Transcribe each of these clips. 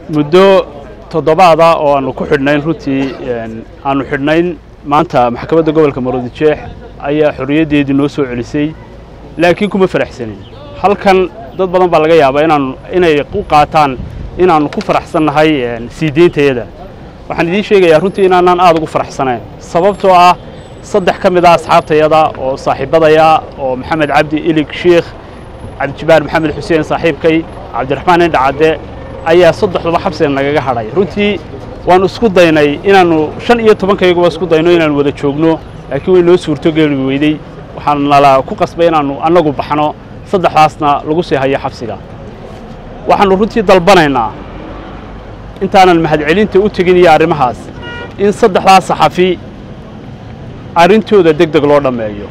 muddo toddobaada oo aanu ku xidhnayn runtii aanu xidhnayn maanta maxkamadda gobolka maroodijeex ayaa xorriyaddeedii noo soo celisay laakiin kuma faraxsanin halkan dad badan baa laga yaabaa inaanu inay u qaataan inaannu ku faraxsannahay sii deyntayada waxaan idiin sheegayaa runtii inaanaan aada ugu faraxsanayn sababtoo ah saddex ka mid ah asxaabtayada oo saaxiibadaya oo maxamed cabdi ilig sheikh cabdijibaar maxamed xuseen saaxiibkay cabdiraxmaan indhacadde ayaa saddexduba xabsiga nagaga hadhay runtii waannu isku daynay inaannu shan iyo tobankayaguba isku dayno inaannu wada joogno laakiin way noo suurtogeli weydey waxaan nala ku qasbay inaannu annagu baxno saddexdaasna lagu sii hayo xabsiga waxaannu runtii dalbanaynaa intaanan mahadcelinta u tegin iyo arrimahaas in saddexdaas saxafi arrintooda deg deg loo dhammeeyo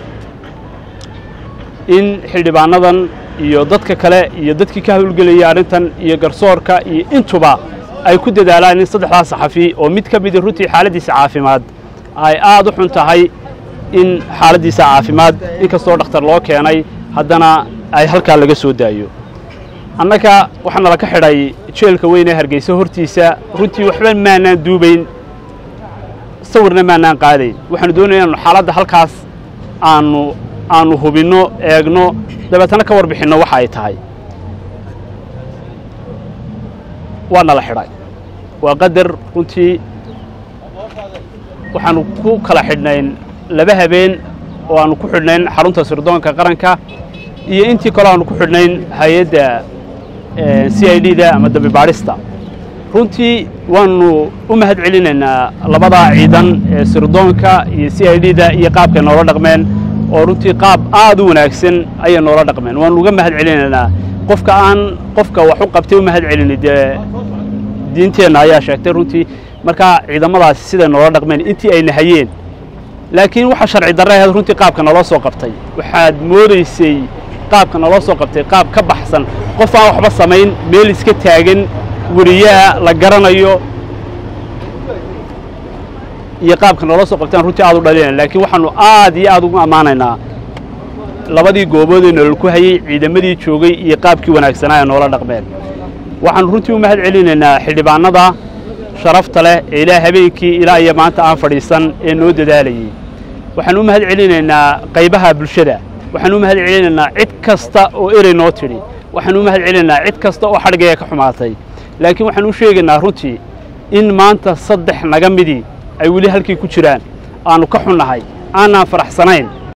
in xildhibaanadan iyo dadka kale iyo dadkii ka hawlgelayay arrintan iyo garsoorka iyo intuba ay ku dadaalaan in saddexdaas saxafi oo mid ka midi runtii xaaladdiisa caafimaad ay aad u xun tahay in xaaladdiisa caafimaad inkastoo dhakhtar loo keenay haddana ay halkaa laga soo daayo annaga waxaa nala ka xidhay jeelka weyn ee hargeysa hortiisa runtii waxba maanaan duubayn sawirna maanaan qaadayn waxaanu doonaya inaanu xaaladda halkaas aanu aanu hubinno eegno dabeetana ka warbixinno waxa ay tahay waa nala xidhay waa qadar runtii waxaanu ku kala xidhnayn laba habeen oo aanu ku xidhnayn xarunta sirdoonka qaranka iyo intii kaloo aanu ku xidhnayn hay-adda c i d da ama dambi baadhista runtii waannu u mahad celinaynaa labadaa ciidan ee sirdoonka iyo c i d da iyo qaabkay noola dhaqmeen oo runtii qaab aad u wanaagsan ayay noola dhaqmeen waannu uga mahad celinaynaa qofka aan qofka wax u qabtay u mahad celini dee diinteenna ayaa sheegtay runtii markaa ciidamadaasi siday noola dhaqmeen intii ay nahayeen laakiin waxa sharci darre ahayd runtii qaabka naloo soo qabtay waxaad moodaysay qaabka naloo soo qabtay qaab ka baxsan qof aan waxba samayn meel iska taagan weriyaha la garanayo iyo qaabka naloo soo qabtaan runtii aad u dhalinayna laakiin waxaanu aad iyo aad ugu ammaanaynaa labadii goobood ee nolol ku hayey ciidamadii joogay iyo qaabkii wanaagsanaa ee noola dhaqmeen waxaanu runtii u mahad celinaynaa xildhibaanada sharafta leh ee ilaa habeenkii ilaa iyo maanta aan fadhiisan ee noo dadaalayey waxaanu u mahad celinaynaa qaybaha bulshada waxaanu u mahad celinaynaa cid kasta oo erey noo tidhi waxaanu u mahad celinaynaa cid kasta oo xadhigaya ka xumaatay laakiin waxaanu u sheegaynaa runtii in maanta saddex naga midii ay weli halkii ku jiraan aanu ka xunnahay aanaan faraxsanayn